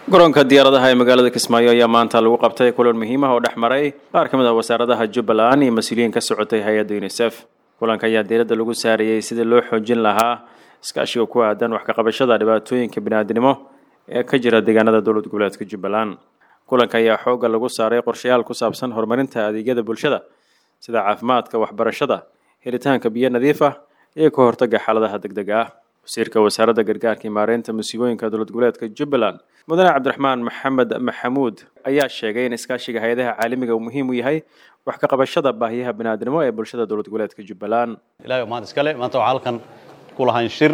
garoonka diyaaradaha ee magaalada kismaayo ayaa maanta lagu qabtay kulan muhiim ah oo dhex maray qaar ka mid ah wasaaradaha jubbaland iyo mas-uuliyiin ka socotay hay-adda unisef kulanka ayaa diiradda lagu saarayey sidii loo xoojin lahaa iskaashiga ku aadan wax kaqabashada dhibaatooyinka biniaadnimo ee ka jira deegaanada dowlad goboleedka jubbaland kulanka ayaa xoogga lagu saaray qorshayaal ku saabsan horumarinta adeegyada bulshada sida caafimaadka waxbarashada helitaanka biyo nadiif ah iyo ka hortagga xaaladaha degdega ah wasiirka wasaaradda gargaarka iyo maareynta musiibooyinka dowlad goboleedka jubbaland mudane cabdiraxmaan maxamed maxamuud ayaa sheegay in iskaashiga hay-adaha caalamiga uu muhiim u yahay wax ka qabashada baahiyaha biniaadnimo ee bulshada dowlad goboleedka jubbaland ilahay maanta iskale maanta waxaa halkan ku lahayn shir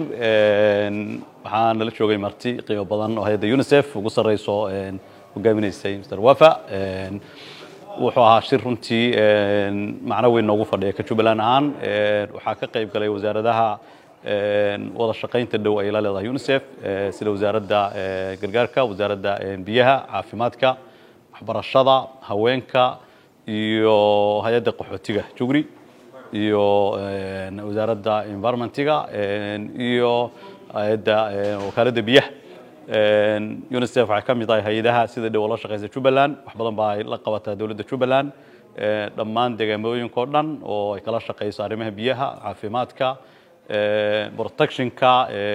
waxaa nala joogay marti qiimo badan oo hay-adda unisef ugu sarreyso hogaaminaysay mr wafa wuxuu ahaa shir runtii macno weyn noogu fadhiya ka jubbaland ahaan waxaa ka qayb galay wasaaradaha wada shaqaynta dhow ay la leedahay unisef sida wasaaradda gargaarka wasaaradda biyaha caafimaadka waxbarashada haweenka iyo hay-adda qaxootiga jugri iyo wasaaradda environmentiga iyo hay-adda wakaaladda biyaha unisef waxay ka mid tahay hay-adaha sida dhow la shaqeysa jubbaland wax badan baa ay la qabataa dowladda jubbaland dhammaan deegaamooyinka o dhan oo ay kala shaqeyso arrimaha biyaha caafimaadka protectionka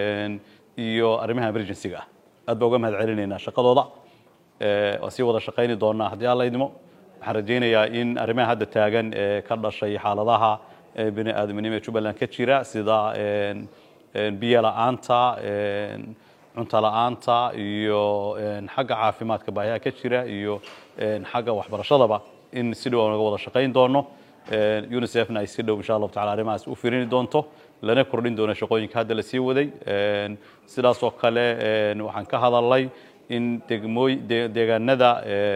iyo arrimaha emergencyga ah aad baa uga mahad celinaynaa shaqadooda waa sii wada shaqayni doonaa haddii alla idmo waxaan rajaynayaa in arrimaha hadda taagan ee ka dhashay xaaladaha bini aadamnimo ee jubbaland ka jira sida biyo la-aanta cunto la-aanta iyo xagga caafimaadka baahiyaha ka jira iyo xagga waxbarashadaba in si dhow aan uga wada shaqayn doono unisefna ay si dhow insha allahu tacala arrimahaas u firini doonto lana kordhin doono shaqooyinka hadda la sii waday sidaas oo kale waxaan ka hadalnay in degmooy deegaanada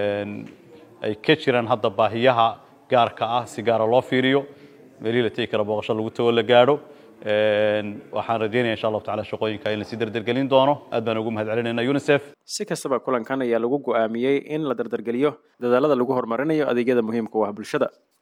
ay ka jiraan hadda baahiyaha gaarka ah si gaara loo fiiriyo meelihii la tegi kara booqasho lagu tago la gaadho waxaan rajeynaya insha allahu tacala shaqooyinka in lasii dardargelin doono aad baan ugu mahad celinayna unisef si kastaba kulankan ayaa lagu go'aamiyey in la dardargeliyo dadaalada lagu horumarinayo adeegyada muhiimka u ah bulshada